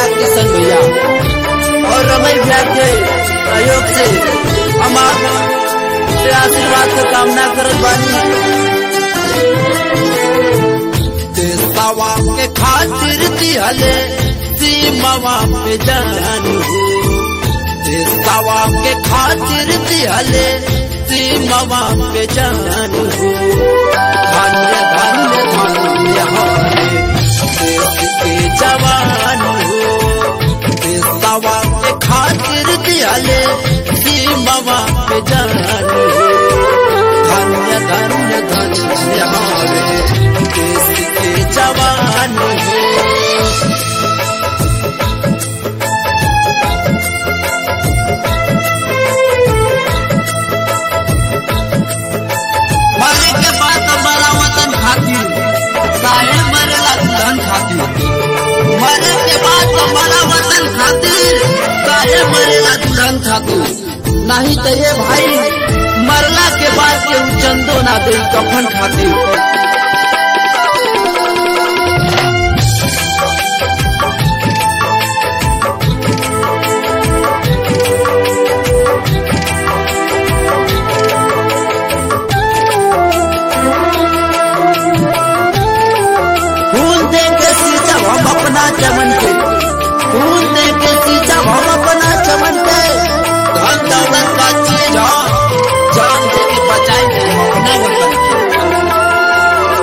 भैया किशन भैया और रमई भैया के सहयोग से हम से आशीर्वाद के कामना करत बानी देशवा के खातिर दिहले सीमावा पे जान हो देशवा के खातिर दिहले सीमावा पे जान हो धन्य धन्य धन्य हमारे देश के जवान हो देशवा के खातिर दिहले सीमावा पे जान हो धन्य धन्य धन्य हमारे देश के जवान हो मरे के बाद हमारा वतन खातिर काहे मरेला धन खातिर मरे के बाद हमारा वतन खातिर काहे मरेला धन खातिर नहीं तो ये भाई मरला के बाद के चंदो ना दे कफन खातिर फूल दे के सींचा हम अपना चमन के फूल दे के सींचा हम अपना चमन के धन दौलत का चीज हो जान दे के बचाएंगे हम अपने वतन के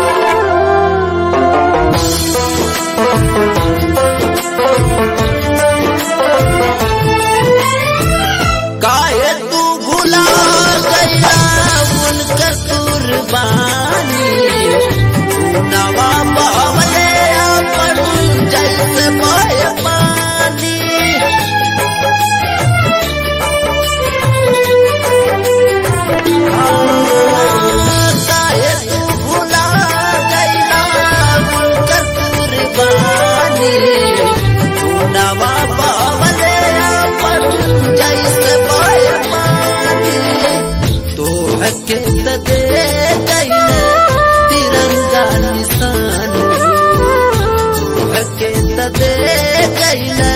काहे तू भुला गया उनकर कुर्बानी नवा बहले अपन जैसे बहे पानी काहे तू भुला गया उनकर कुर्बानी नवा बहले अपन जैसे बहे पानी तो हके त दे गई तिरंगा निशान तो हके त दे गई